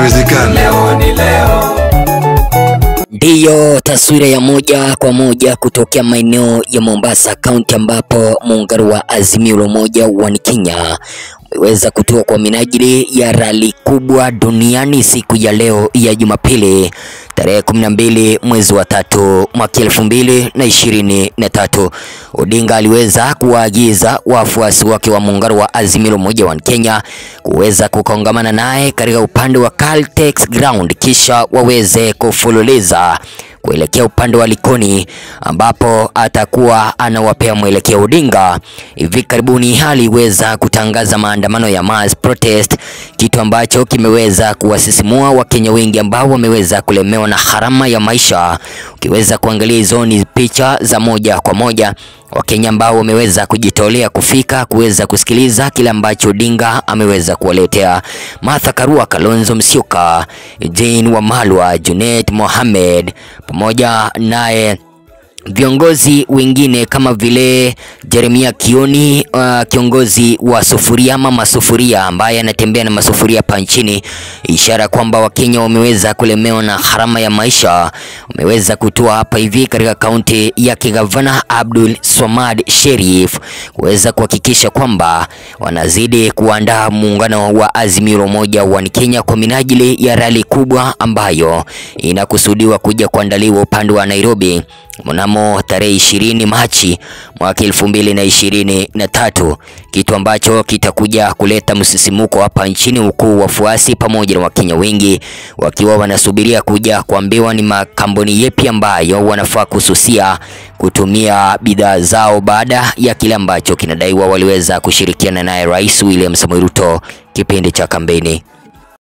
Haiwezekani. leo ni leo. Ndiyo taswira ya moja kwa moja kutokea maeneo ya Mombasa kaunti, ambapo muungano wa Azimio la Umoja wa Kenya umeweza kutua kwa minajili ya rali kubwa duniani siku ya leo ya Jumapili tarehe 12 mwezi wa tatu mwaka elfu mbili na ishirini na tatu. Odinga aliweza kuwaagiza wafuasi wake wa muungano wa Azimio la Umoja wa Kenya kuweza kukongamana naye katika upande wa Caltex Ground kisha waweze kufululiza kuelekea upande wa Likoni ambapo atakuwa anawapea mwelekeo Odinga. Hivi karibuni aliweza kutangaza maandamano ya mass protest, kitu ambacho kimeweza kuwasisimua Wakenya wengi ambao wameweza kulemewa na gharama ya maisha. Ukiweza kuangalia hizo ni picha za moja kwa moja Wakenya ambao wameweza kujitolea kufika kuweza kusikiliza kile ambacho Odinga ameweza kuwaletea. Martha Karua, Kalonzo Musyoka, Jane Wamalwa, Junet Mohamed pamoja naye viongozi wengine kama vile Jeremia Kioni, uh, kiongozi wa sufuria ama masufuria ambaye anatembea na masufuria hapa nchini, ishara kwamba Wakenya wameweza kulemewa na gharama ya maisha. Wameweza kutua hapa hivi katika kaunti ya Kigavana Abdul Swamad Sherif kuweza kuhakikisha kwamba wanazidi kuandaa muungano wa Azimio la Umoja wa Kenya kwa minajili ya rali kubwa ambayo inakusudiwa kuja kuandaliwa upande wa Nairobi mnamo tarehe ishirini Machi mwaka elfu mbili na ishirini na tatu, kitu ambacho kitakuja kuleta msisimuko hapa nchini, huku wafuasi pamoja na Wakenya wengi wakiwa wanasubiria kuja kuambiwa ni makampuni yepi ambayo wanafaa kususia kutumia bidhaa zao baada ya kile ambacho kinadaiwa waliweza kushirikiana naye Rais William Samoei Ruto kipindi cha kampeni.